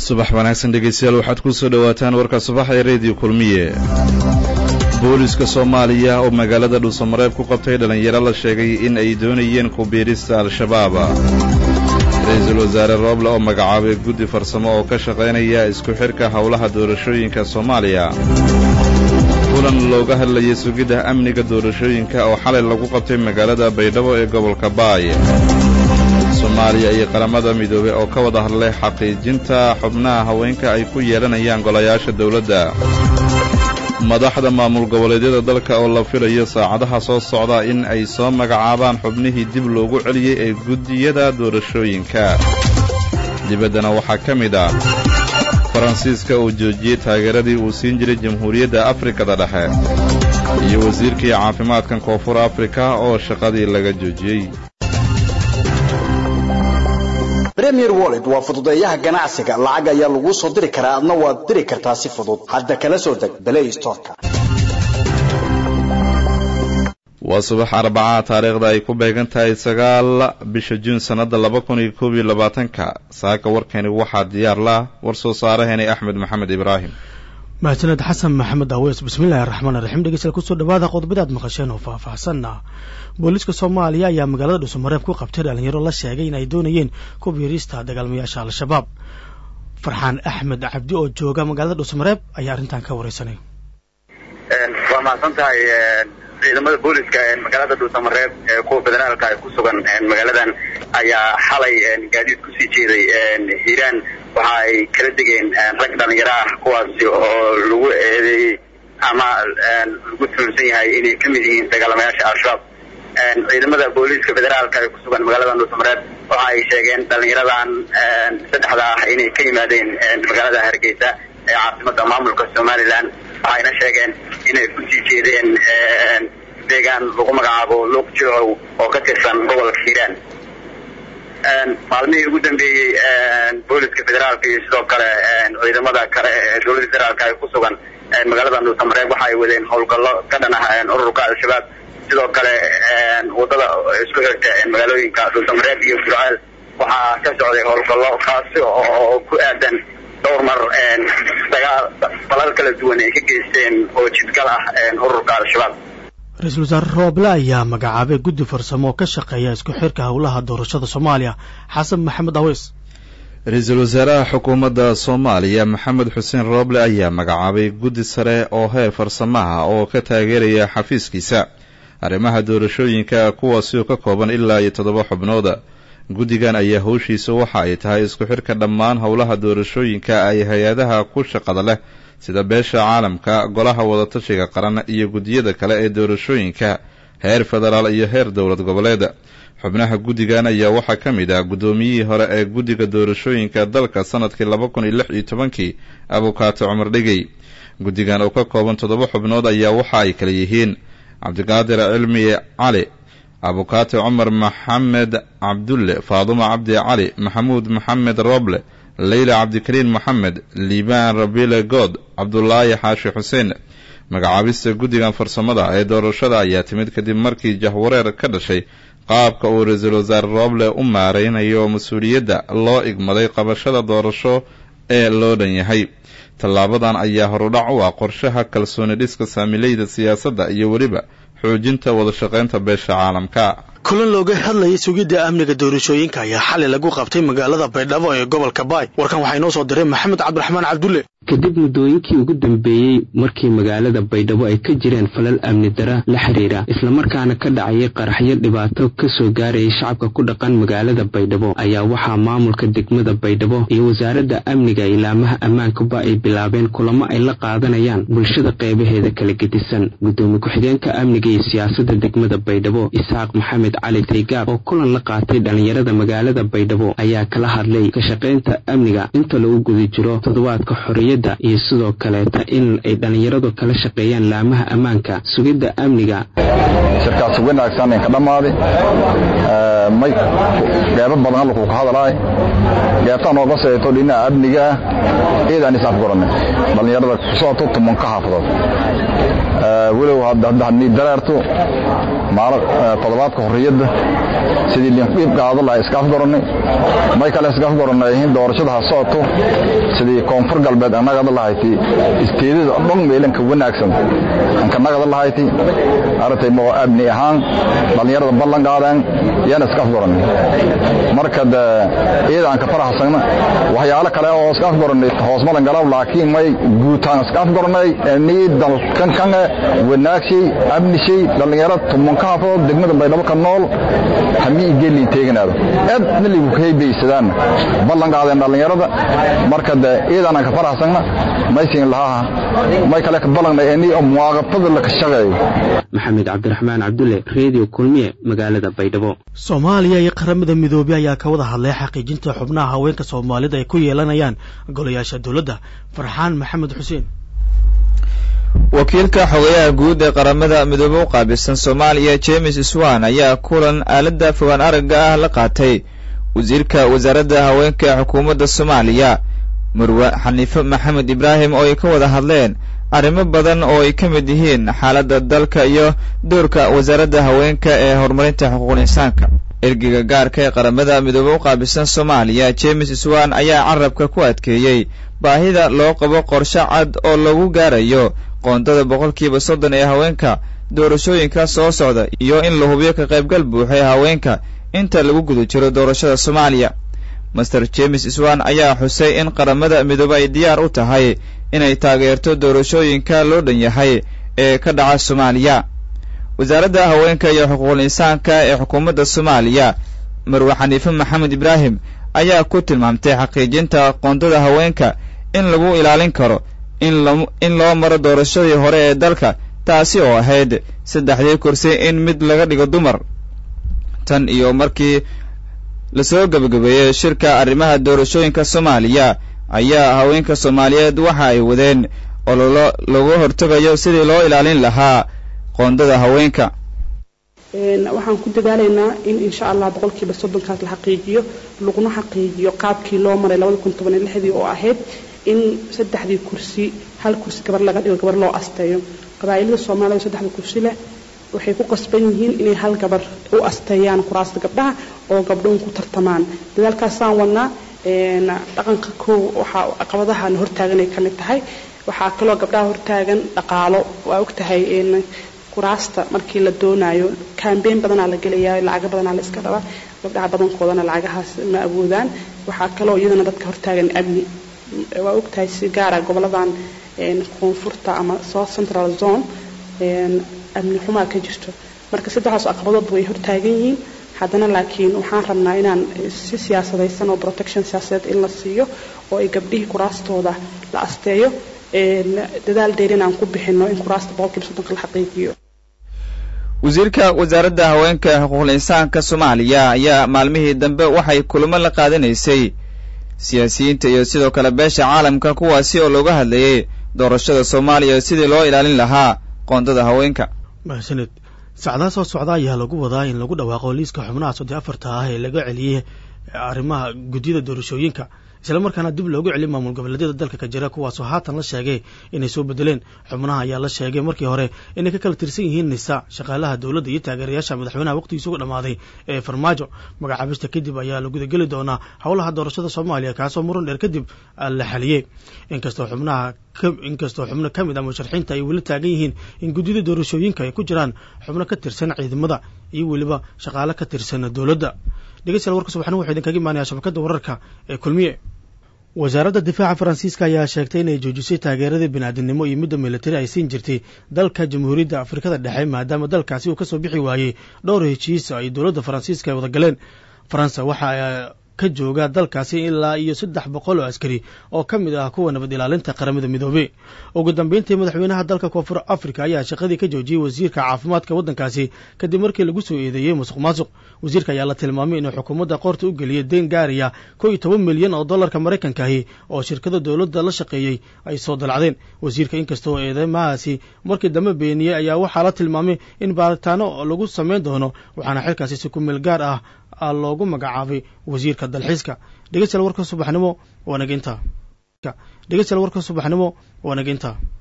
subax wanaagsan dhegaystayaal waxaad ku soo dhowaataan warka subax ee rediyo kulmiye booliska soomaaliya oo magaalada dhuusamareeb ku qabtay dhallinyaro la sheegay in ay doonayeen ku biirista al-shabaab ra-iisul wasaare rooble oo magacaabay guddi farsamo oo ka shaqaynaya isku xidhka howlaha doorashooyinka soomaaliya kulan looga hadlayay sugidda amniga doorashooyinka oo xalay lagu qabtay magaalada baydhabo ee gobolka baay soomaaliya iyo qaramada midoobey oo ka wada hadlay xaqiijinta xubnaha haweenka ay ku yeelanayaan golayaasha dawladda madaxda maamul goboleedyada dalka oo la filayo saacadaha soo socda in ay soo magacaabaan xubnihii dib loogu celiyey ee guddiyada doorashooyinka dibaddana waxaa ka mid ah faransiiska uu joojiyey taageeradii uu siin jiray jamhuuriyadda afrikada dhexe iyo wasiirkii caafimaadkan koonfur afrika oo shaqadii laga joojiyey premier wallet waa fududeeyaha ganacsiga lacag ayaa laguu soo diri karaa adna waad diri kartaa si fudud hadda kala soo deg balay storka waa subax arbaca taariikhda ay ku beegan tahay sagaal bisha juun sannadda laba kun iyo koob iyo labaatanka saaka warkani waxaa diyaar lah war soo saaraheenay axmed maxamed ibraahim mahadsaned xasan maxamed aweys bismillahi raxmaan raxiim dhegeystayaal kusoo dhawaada qodobada aad maqasheen oo faahfaahsanna booliiska soomaaliya ayaa magaalada dhuusamareeb ku qabtay dhalinyaro la sheegay in ay doonayeen ku biirista dagaalmayaasha al-shabaab farxaan axmed cabdi oo jooga magaalada dhuusamareeb ayaa arrintan ka wareysanay waa mahadsan tahay ciidamada booliska magaalada dhuusamareeb ee kuwa federaalka ee ku sugan magaaladan ayaa xalay gaadiid kusii jeeday hiiraan waxa ay kala degeen rag dhalinyaro ah kuwaasi oo lagu eedeeyey ama lagu tuhunsan yahay inay ka mid yihiin dagaalamayaasha al-shabaab ciidamada booliiska federaalka ee kusugan magaalada dhuusamareeb waxa ay sheegeen dhalinyaradan saddexda ah inay ka yimaadeen magaalada hargeysa ee caasimada maamulka somalilan waxayna sheegeen inay kusii jeedeen deegaan lagu magacaabo luuq joocow oo ka tirsan gobolka hiiraan maalmihii ugu dambeeyey booliska federaalka iyo sidoo kale ciidamada kale ee dowladda federaalka ay ku sugan magaalada dhuusamareeb waxa ay wadeen howlgallo ka dhan ah ururka al-shabaab sidoo kale wadada isku xirta magaalooyinka dhuusamareeb iyo burceel waxaa ka socday howlgallo kaasi oo ku aadan dhowr mar dagaal falal kala duwan ay ka geysteen oo jidgal ah ururka al-shabaab ra-iisul wasaare rooble ayaa magacaabay guddi farsamo oo ka shaqeeya isku xirka howlaha doorashada soomaaliya xasan maxamed aweys ra-iisul wasaaraha xukuumadda soomaaliya maxamed xuseen rooble ayaa magacaabay guddi sare oo heer farsamaha oo ka taageeraya xafiiskiisa arrimaha doorashooyinka kuwaasi oo ka kooban ilaa iyo toddoba xubnooda guddigan ayaa howshiisa waxa ay tahay isku xirka dhammaan howlaha doorashooyinka ay hay-adaha ku shaqada leh sida beesha caalamka golaha wadatashiga qaran iyo guddiyada kale ee doorashooyinka heer federaal iyo heer dowlad goboleeda xubnaha guddigan ayaa waxaa ka mid ah guddoomiyihii hore ee guddiga doorashooyinka dalka sanadkii laba kun iyo lix iyo tobankii abukaato cumar dhigey guddigan oo ka kooban toddoba xubnood ayaa waxa ay kala yihiin cabdiqaadir cilmi cali abukaato cumar maxamed cabdulle faadumo cabdi cali maxamuud maxamed roble leyla cabdikariin moxamed liibaan rabile good cabdulaahi xaashi xuseen magacaabista guddigan farsamada ee doorashada ayaa timid kadib markii jahwareer ka dhashay qaabka uu ra-iisul wasaare rooble u maaraynayo mas-uuliyadda loo igmaday qabashada doorasho ee loo dhan yahay tallaabadan ayaa horudhac u ah qorshaha kalsooni dhiska saamileyda siyaasadda iyo weliba xoojinta wadashaqaynta beesha caalamka kulan looga hadlayay sugidda amniga doorashooyinka ayaa xalay lagu qabtay magaalada baydhabo ee gobolka baay warkan waxaa inoo soo diray maxamed cabdiraxmaan cabdulle kadib muddooyinkii ugu dambeeyey markii magaalada baydhabo ay ka jireen falal amni dara la xiriira islamarkaana ka dhacayay qaraxyo dhibaato ka soo gaarayay shacabka ku dhaqan magaalada baydhabo ayaa waxaa maamulka degmada baydhabo iyo wasaaradda amniga ilaamaha ammaankuba ay bilaabeen kulamo ay la qaadanayaan bulshada qeybaheeda kala gedisan guddoomiye ku-xigeenka amniga iyo siyaasadda degmada baydhabo isxaaq maxamed cali taygaab oo kulan la qaatay dhallinyarada magaalada baydhabo ayaa kala hadlay ka shaqaynta amniga inta lagu guda jiro toddobaadka xorriyadda iyo sidoo kaleeta in ay dhallinyaradu kala shaqeeyaan laamaha ammaanka sugidda amniga shirkaas wanaagsan ka dhammaaday may qeybo badan halkuu ka hadalaay qeybtaa nooga seeto dhinaca amniga ah ciidan isaaf goranay dhallinyarada kusooto tumanka xaafadood walow haddii dareerto maalo toddobaadka xorriyadda sidii liinqiib qaado lahay iska afgorannay may kale iska afgorannay in doorashada ha socoto sidii koonfur galbeed annagada lahayti isteedada dhan meelanka wanaagsan ankanagada lahayti aragtay moo amni ahaan dhallinyarada ballan qaadeen yaana iska afgorannay marka de iyadaan ka faraxsagna waxyaalo kale oo iska afgorannay hoosmadan galaw laakiin may guutaan iska afgorannay nii dalkan kange wanaagshay amnishay dhallinyaro tumanka hafood degmada baydhabo ka nool hamii gelin teeganaado aadna ligu kahaybaysadaan ballan qaadeen dhallinyarada marka de iyadaan ka faraxsagna maysin lahaa may kale ka ballanay ini muwaaqafada la ka shaqeeyo maxamed cabdiraxmaan cabdulle redio kulmiye magaalada baydhabo soomaaliya iyo qaramada midoobey ayaa ka wada hadlay xaqiijinta xubnaha haweenka soomaalida ay ku yeelanayaan golayaasha dowladda farxaan maxamed xuseen wakiilka xogayaha guud ee qaramada midoobe u qaabilsan soomaaliya james swan ayaa kulan aaladda fogaan aragga ah la qaatay wasiirka wasaaradda haweenka ee xukuumadda soomaaliya marwe xaniife maxamed ibraahim oo ay ka wada hadleen arrimo badan oo ay ka mid yihiin xaaladda dalka iyo doorka wasaaradda haweenka ee horumarinta xuquuqul insaanka ergeyga gaarka ee qaramada midoobe u qaabilsan soomaaliya james swan ayaa carabka ku adkeeyey baahida loo qabo qorshe cad oo lagu gaarayo qoondada boqolkiiba soddon ee haweenka doorashooyinka soo socda iyo in la hubiyo ka qaybgal buuxa ee haweenka inta lagu guda jiro doorashada soomaaliya master james swan ayaa xusay in qaramada midoobe ay diyaar u tahay inay taageerto doorashooyinka loo dhan yahay ee ka dhaca soomaaliya wasaaradda haweenka iyo xuquuqul insaanka ee xukuumadda soomaaliya marwe xaniife maxamed ibraahim ayaa ku tilmaamtay xaqiijinta qoondada haweenka in lagu ilaalin karo in loo maro doorashadii hore ee dalka taasi oo ahayd saddexdii kursi in mid laga dhigo dumar tan iyo markii lasoo gebagabeeyey shirka arrimaha doorashooyinka soomaaliya ayaa haweenka soomaaliyeed waxa ay wadeen ololo lagu hortegayo sidii loo ilaalin lahaa qoondada haweenka waxaan ku dadaalaynaa in insha allah boqolkiiba soddonkaas la xaqiijiyo laguna xaqiijiyo qaabkii loo maray labada kun toban iyo lixdii oo ahayd in saddexdii kursi hal kursi gabar laga dhigo gabar loo asteeyo qabaa'ilada soomaalida saddexda kursi leh waxay ku qasban yihiin inay hal gabar u asteeyaan kuraasta gabdhaha oo gabdhoon ku tartamaan dadaalkaasaan wadnaa dhaqanka kow waxaa caqabadahan hortaagan ay ka mid tahay waxaa kaloo gabdhaha hortaagan dhaqaalo waa og tahay kuraasta markii la doonayo kambeyn badanaa la gelayaa lacaga badanaa la iska rabaa gabdhaha badankoodana lacagahaas ma awoodaan waxaa kaloo iyadana dadka hortaagan amni waa ogtahay si gaara goboladan koonfurta ama south central zone amni xumaa ka jirto marka saddexdaas caqabadoodba way hortaagan yihiin haddana laakiin waxaan rabnaa inaan si siyaasadaysan oo protection siyaasadeed in la siiyo oo ay gabdhihii kuraastooda la asteeyo dadaal dheer inaan ku bixino in kuraasta boqolkiiba soddonka la xaqiijiyo wasiirka wasaaradda haweenka xuquuqul insaanka soomaaliya ayaa maalmihii dambe waxay kulamo la qaadanaysay siyaasiyiinta iyo sidoo kale beesha caalamka kuwaasi oo looga hadlayay doorashada soomaaliya sidii loo ilaalin lahaa qoondada haweenka mahadsaned saacdaha soo socda ayaa lagu wadaa in lagu dhawaaqo liiska xubnaha soddon afarta ah ee laga celiyey arrimaha guddiyada doorashooyinka isla markaana dib loogu celiy maamul goboleedyada dalka ka jira kuwaasoo haatan la sheegay inay soo bedeleen xubnaha ayaa la sheegay markii hore inay ka kala tirsan yihiin nisa shaqaalaha dowladda iyo taageerayaasha madaxweynaha waqtigiisa uga dhammaaday ee farmaajo magacaabista kadib ayaa la gudageli doonaa howlaha doorashada soomaaliya kaasoo muran dheer kadib la xaliyey inkastoo xubnaha inkastoo xubno ka mid ah musharaxiinta ay weli taagan yihiin in guddida doorashooyinka ay ku jiraan xubno ka tirsan ciidamada iyo weliba shaqaale ka tirsan dowladda dhegeystayaal warka subaxna wuxuu idinkaga imaanayaa shabakadda wararka ee kulmiye wasaaradda difaaca faransiiska ayaa sheegtay inay joojisay taageeradii biniaadinimo iyo midda militari ay siin jirtay dalka jamhuuriyadda afrikada dhexe maadaama dalkaasi uu ka soo bixi waayey dhowr heshiis ay dowladda faransiiska ay wada galeen faransa waxa ka jooga dalkaasi ilaa iyo saddex boqol oo askari oo ka mid ah kuwa nabad ilaalinta qaramada midoobey ugu dambeyntii madaxweynaha dalka koonfur africa ayaa shaqadii ka joojiyey wasiirka caafimaadka waddankaasi kadib markii lagu soo eedeeyey musuq maasuq wasiirka ayaa la tilmaamay inuu xukuumadda qoorta u geliyey deen gaaraya kow iyo toban milyan oo dollarka maraykankahi oo shirkada dowladda la shaqeeyey ay soo dalacdeen wasiirka inkastoo eedeymahaasi markii dambe beeniyey ayaa waxaa la tilmaamay in baaritaano lagu samayn doono waxaana xilkaasi si ku meel gaar ah loogu magacaabay wasiirka dalxiiska dhegeystayaal warka subaxnimo waa naginta dhegeystayaal warka subaxnimo waa naginta